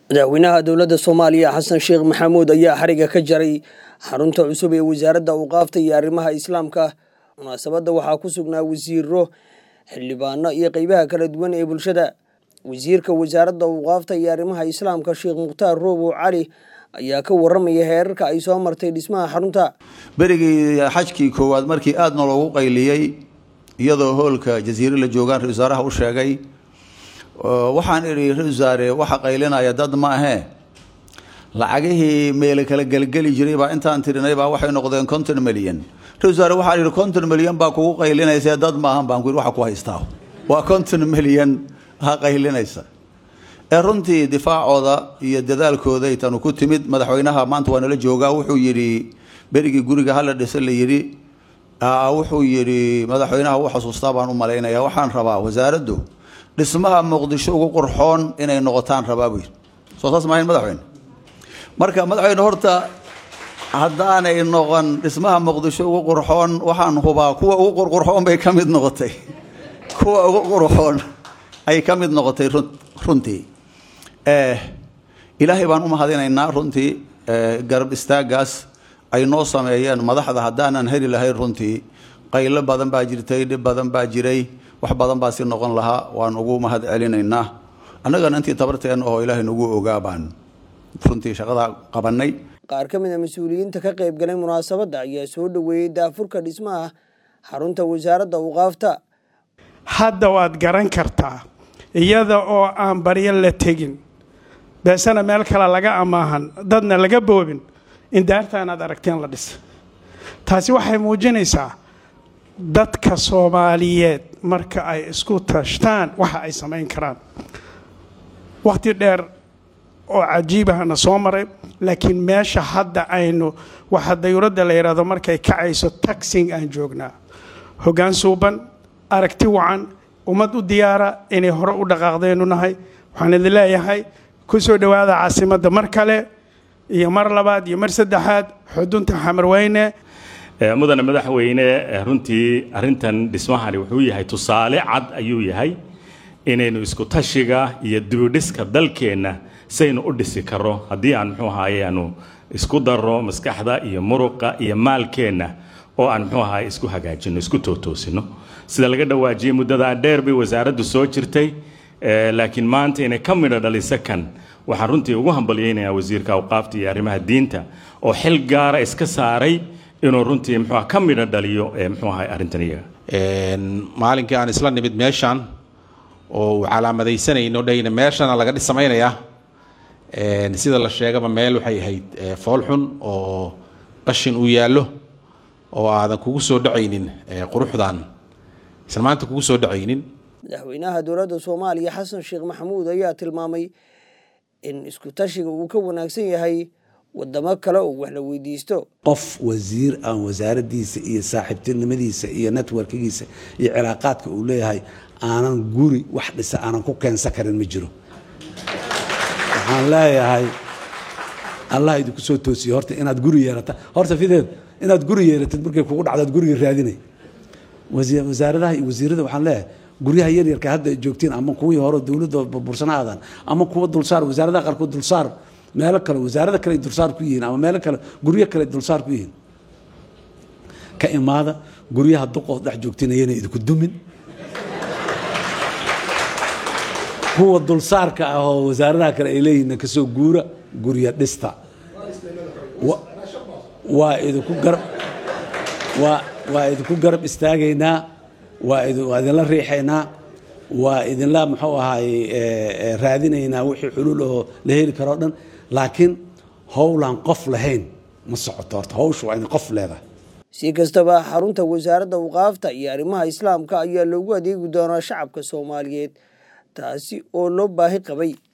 madaxweynaha dowladda soomaaliya xasan sheekh maxamuud ayaa xariga ka jaray xarunta cusub ee wasaaradda awqaafta iyo arrimaha islaamka munaasabadda waxaa ku sugnaa wasiiro xildhibaano iyo qeybaha kala duwan ee bulshada wasiirka wasaaradda awqaafta iyo arrimaha islaamka sheekh mukhtaar roobow cali ayaa ka waramaya heerarka ay soo martay dhismaha xarunta berigii xajkii koowaad markii aadna loogu qayliyey iyadoo hoolka jasiire la joogaan ra-isul wasaaraha u sheegay waxaan idhi ra-isul wasaare waxa qaylinaya dad ma ahee lacagihii meele kala gelgeli jiray baa intaan tirinay baa waxay noqdeen konton milyan ra-isul wasaare waxaan idhi konton milyan baa kugu qaylinaysa dad maahan baan ku yidhi waxa ku haystaa waa konton milyan ha qaylinaysa ee runtii difaacooda iyo dadaalkooday tanu ku timid madaxweynaha maanta waa nala joogaa wuxuu yidhi berigii guriga hala dhisa la yidhi wuxuu yidhi madaxweynaha u xasuustaa baan u malaynaya waxaan rabaa wasaaraddu dhismaha muqdisho ugu qurxoon inay noqotaan rabaa buu yidhi soo saas maahayn madaxweyne marka madaxweyne horta haddaanay noqon dhismaha muqdisho ugu qurxoon waxaan hubaa kuwa ugu qurqurxoon bay ka mid noqotay kuwa ugu qurxoon ay ka mid noqotay runtii ilaahay baan u mahadinaynaa runtii garab istaagaas ay noo sameeyeen madaxda haddaanan heli lahayn runtii qaylo badan baa jirtay dhib badan baa jiray wax badan baa si noqon lahaa waan ugu mahad celinaynaa annagana intii tabarteen oo ilaahay nagu ogaa baan runtii shaqada qabanay qaar ka mid a mas-uuliyiinta ka qayb galay munaasabadda ayaa soo dhoweeyey daafurka dhismaha xarunta wasaaradda awqaafta hadda waad garan kartaa iyada oo aan baryo la tegin beesana meel kale laga amaahan dadna laga boobin in daartaan aad aragteen la dhisa taasi waxay muujinaysaa dadka soomaaliyeed marka ay isku tashtaan waxa ay samayn karaan wakhti dheer oo cajiibahana soo maray laakiin meesha hadda aynu waxa dayuuradda la yidhaahdo markay kacayso taxing aan joognaa hoggaan suuban aragti wacan ummad u diyaara inay hore u dhaqaaqdeenu nahay waxaan idin leeyahay ku soo dhowaada caasimadda mar kale iyo mar labaad iyo mar saddexaad xudunta xamarweyne mudane madaxweyne runtii arintan dhismahani wuxuu yahay tusaale cad ayuu yahay inaynu isku tashiga iyo dibidhiska dalkeenna saynu u dhisi karo haddii aan muxuu ahaye aanu isku darro maskaxda iyo muruqa iyo maalkeenna oo aan muxuu ahaye isku hagaajino isku tootoosino sida laga dhawaajiyey muddadaa dheer bay wasaaraddu soo jirtay laakiin maanta inay ka midho dhaliso kan waxaan runtii ugu hambalyaynayaa wasiirka awqaafta iyo arrimaha diinta oo xil gaara iska saaray inuu runtii muxuu ka midho dhaliyo muxuu ahay arrintan iyaga maalinkii aan isla nimid meeshaan oo uu calaamadaysanayno dhayna meeshana laga dhisamaynayaa sida la sheegaba meel waxay ahayd foolxun oo qashin uu yaallo oo aadan kugu soo dhacaynin quruxdan isla maanta kugu soo dhacaynin madaxweynaha dowladda soomaaliya xasan sheekh maxamuud ayaa tilmaamay in isku tashiga uu ka wanaagsan yahay wadamo kale oo wax la weydiisto qof wasiir aan wasaaraddiisa iyo saaxiibtinimadiisa iyo networkigiisa iyo cilaaqaadka uu leeyahay aanan guri wax dhisa aanan ku keensan karin ma jiro waxaan leeyahay allah idinku soo toosiye horta inaad guri yeerata horta fideed inaad guri yeeratid markay kugu dhacdaad guriga raadinay wasaaradaha iyo wasiirada waxaan leeyahay guryaha yaryarka hadda joogtiin ama kuwii hore dowladda bursanaadan ama kuwa dulsaar wasaaradaha qaarkood dulsaar meelo kale wasaarada kale dulsaar ku yihiin ama meelo kale guryo kale dulsaar ku yihiin ka imaada guryaha duqood dhex joogtinayana idinku dumin kuwa dulsaarka ah oo wasaaradaha kale ay leeyihiin kasoo guura gurya dhista waa idinku garab waa waa idinku garab istaagaynaa waa waa idinla riixaynaa waa idinla muxuu ahaay raadinaynaa wixii xuluul oo la heli karoo dhan laakiin howlaan qof lahayn ma socoto horta hawsha waa in qof leedahay si kastaba xarunta wasaaradda awqaafta iyo arrimaha islaamka ayaa loogu adeegi doonaa shacabka soomaaliyeed taasi oo loo baahi qabay